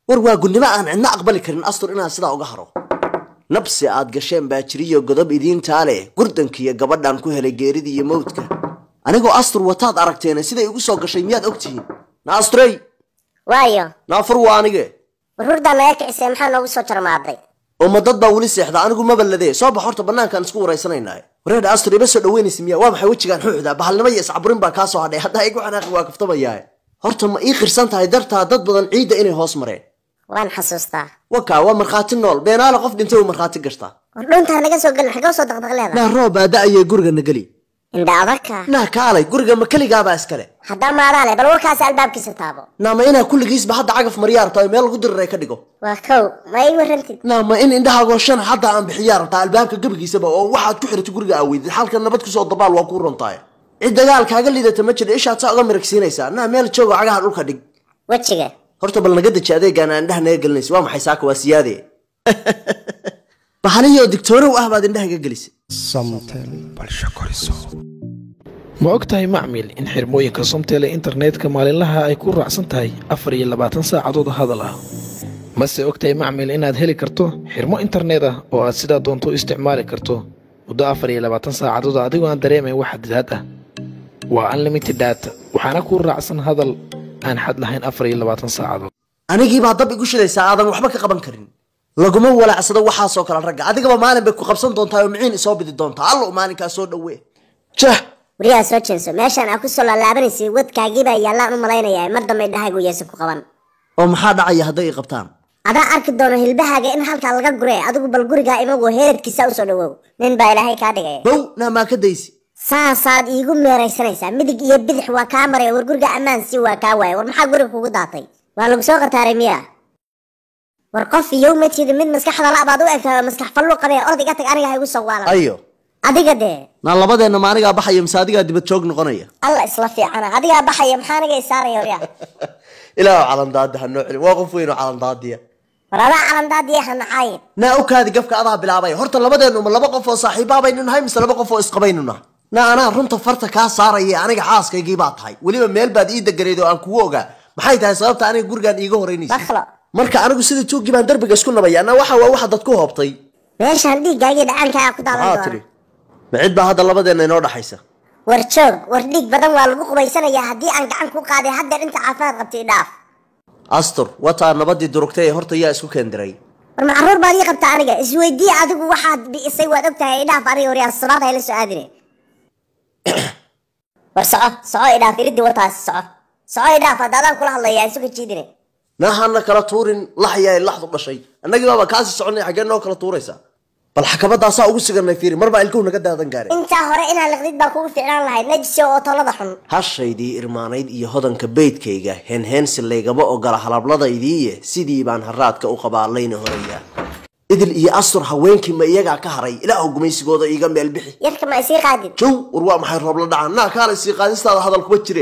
war waa gunnimo aan cidna aqbali karin astur inaan sidaa uga haro nabsi aad gasheen baa jiriyo godob idiintaa leh gurdankiiyo gabadhan ku helay geeridii iyo mawdka anigoo astur wataad aragteena siday igu soo gashay miyaad ogtihiin na astrey waayo naafur waa anige warhurdaa naga kicisee maxaa noogu soo jarmaaday oo ma dad baa weli seexda anigu ma balladee soo bax horta bannaankaan isku waraysanaynaay wareedha astur ima soo dhaweynaysa miya waa maxay wejigaan xuuxda bahalnimo iyo iscaburin baa kaa soo hadhay haddaa igu xanaaqi waa kaftamayaae horta ma ii qirsan tahay dartaa dad badan ciidda inay hoos mareen waan xasuustaa wakaa waa markhaati nool beenaale qof dhintay uu markhaati gashtaa war dhuuntaa naga soo gelin xagee soo daqdaq leedahay naa roob baa da-ayay gurigana geli indha adagka naa kaalay guriga ma keligaabaa iskale haddaa maadaale bal warkaasi albaabkiisa taabo naa ma inaa kulligiisba hadda cagaf maryaa rabtaa oo meel lagu diriray ka dhigo waa kow ma ii warrantid naa ma in indhahaagoo shan hadda aan bixiyaa rabtaa albaabka gebigiisaba oo waxaad ku xirata guriga aaweydid xalka nabad kusoo dabaal waa kuu runtaay cid dagaal kaaga liidata ma jira ishaad saa uga miragsiinaysaa naa meel joogo cagaha dhulka dhig wejiga horta bal naga deji adeegaan aan indhaha naga gelinaysa waa maxay saaka waa siyaade bahalihii oo digtoonow ah baad indhaha ga gelisay samtel balsha koriso ma og tahay macmil in xirmooyinka somtel ee internetka maalinlaha ay ku raacsan tahay afar iyo labaatan saacadood hadal ah mase og tahay macmil inaad heli karto xirmo internet ah oo aad sidaa doonto u isticmaali karto muddo afar iyo labaatan saacadood adigoo aan dareemayn wax xadidaad ah waa unlimited data waxaana ku raacsan hadal aan xad lahayn afar iyo labaatan saacadood anigiibaa dab igu shidaysaa aadan waxba ka qaban karin laguma walaacsado waxaasoo kale ragga adigaba maalin bay ku qabsan doontaa oo miciin isoo bidi doontaa allo maalinkaa soo dhawe jah wariyaa soo jeeso meeshaan aa ku soo laalaabanaysay wadkaagiibaa yaallaan u malaynayaa mar dambe indhahaygu yeesa ku qaban oo maxaa dhacaya hadday i qabtaan adaa arki doono hilbahaaga in halkaa laga guree adigu bal gurigaa imagoo heeradkiisa usoo dhawow nin baa ilaahay kaa dhigaya bow naa maa ka daysi saasaad iigu meeraysanaysaa midig iyo bidix waa kaa maraya war guriga ammaan si waa kaa waaya war maxaa guriga kugu daatay waa lagu soo qataaray miya war qof iyow ma jidi mid maskaxda la'baad u egtahay oo maskax fallu qabee orod iga tag aniga ha igu soo waalan ayo adiga dee naa labadeenna ma anigaa baxaya mise adigaa dibad joog noqonaya alla isla fiicana adigaa baxaya maxaa aniga isaaraya waryaa ilaahu calandaadi ha noo celin waa qof weyn oo calandaadiya war adaa calandaadiya ha nacaayin naa okaadi gafka adaa bilaabaya horta labadeennu ma laba qof oo saaxiibaabaynu nahay mise laba qof oo isqabaynu nahay naa anaa runta farta kaa saaraya aniga xaaskaygii baa tahay weliba meel baad ii deganayd oo aan kugu ogaa maxay tahay sababta aniga gurigaan iiga horeynaysa baklo marka anigu sida tuuggii baan darbiga isku nabaya na waxa waa waxa dad ku hoobtay meeshaan dhiiggaagii dhacaankaa ku daadan maxaa doona tiri ma cid baa hadda labadeenna inoo dhaxaysa war joog war dhiig badan waa lagu qubaysanayaa haddii aan gacan ku qaaday haddeer inta caafimaad qabtay dhaaf astur wataa nabadii durugtay ee horta yaa isku keendiray war ma carruur baad ii qabtaa aniga isweydii adigu waxaad bi'isay waad ogtahay idhaaf aniga waryaa salaad hayla soo aadine war soco soco idhaaf iriddi wataas soco soco idhaaf hadda adaan kula hadlaya aan suga jiidine naahana kala tuurin laxyaa laxdu dhashay annagii baaba kaasii soconay xaggee noo kala tuuraysaa bal xakabadaasaa ugu siganay fiiri marbaa ilkuhu naga daadan gaare intaa hore inaan liqdid baa kugu fiicnaan lahayd najisi oo tolada xun hashaydii irmaanayd iyo hodanka beydkayga heenheensi laygama ogola halabladaydii sidii baan haraadka u qabaa layna horayaa idil iyo astur haweenkii ma iyagaa ka haray ilaahu gumaysigooda iiga meel bixi yarka ma isii qaadid jow war waa maxay roob la dhacaan naa kaala isii qaadistaada hadal kuma jire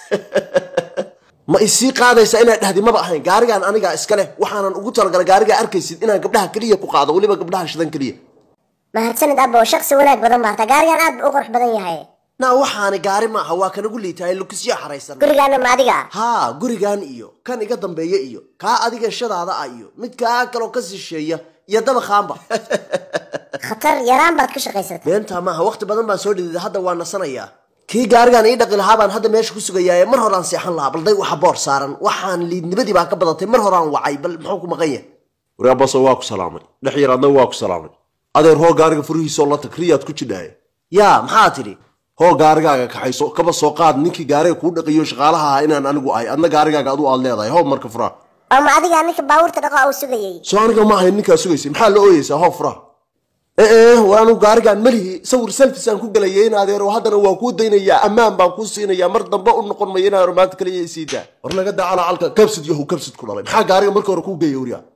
ma isii qaadaysa inaad dhahdi maba ahayn gaarigaan anigaa iska leh waxaanan ugu talagalay gaarigaa arkaysid inaan gabdhaha keliya ku qaado weliba gabdhaha shidan keliya mahadsanid abbo shaqsi wanaag badan baata gaarigan aad buu u qurux badan yahay naa waxaani gaari maaha waa kanagu liitahay lukisyo xaraysan gurigaana ma adiga haa gurigan iyo kan iga dambeeya iyo kaa adiga shadaada ah iyo mid kaa kaloo ka sisheeya iyo dabakhaanba khatar yaraan baad ku shaqaysatay beentaa maaha waqti badan baan soo dhidida hadda waa nasanayaa kii gaarigaan ii dhaqi lahaa baan hadda meesha ku sugayaa ee mar horaan seexan lahaa balday waxa boor saaran waxaan liidnimadii baa ka badatay mar horaan wacay bal muxuu ku maqan yahay waraabaso waa ku salaamay dhex yar adna waa ku salaamay adeer hoo gaariga furihiisoo la tag riyaad ku jidhaaye yaa maxaa tidhi hoo gaarigaaga kaxayso kaba soo qaad ninkii gaariga kuu dhaqiyo shaqaalaha ahaa inaan anigu ahay adna gaarigaaga adu aad leedahay hoo marka furaa oo ma adigaa ninka baabuurta dhaqo uu sugayay soo aniga ma ahayn ninkaa sugaysay maxaa la ooyeysaa hoo furaa ee war anigu gaarigaan malihi sawir selfis aan ku gelayay in adeero haddana waa kuu daynayaa ammaan baan kuu siinayaa mar dambe u noqon mayo inaan maanta kaliya isiidaa war naga daa calacalka kabsid yahu kabsid ku dhalay maxaa gaariga marka hore kuu geeya wariyaa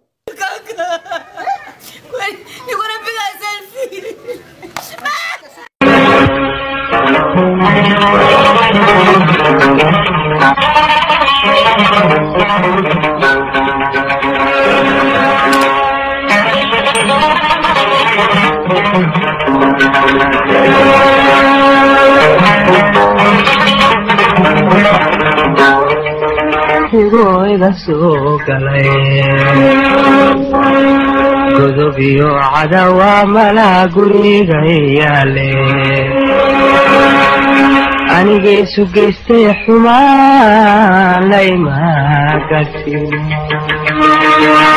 Ninguna pega selfie. Hugo iga soo galay godob iyo cadawa malaa guriga yaale aniga isu geystay xumaan layma gasin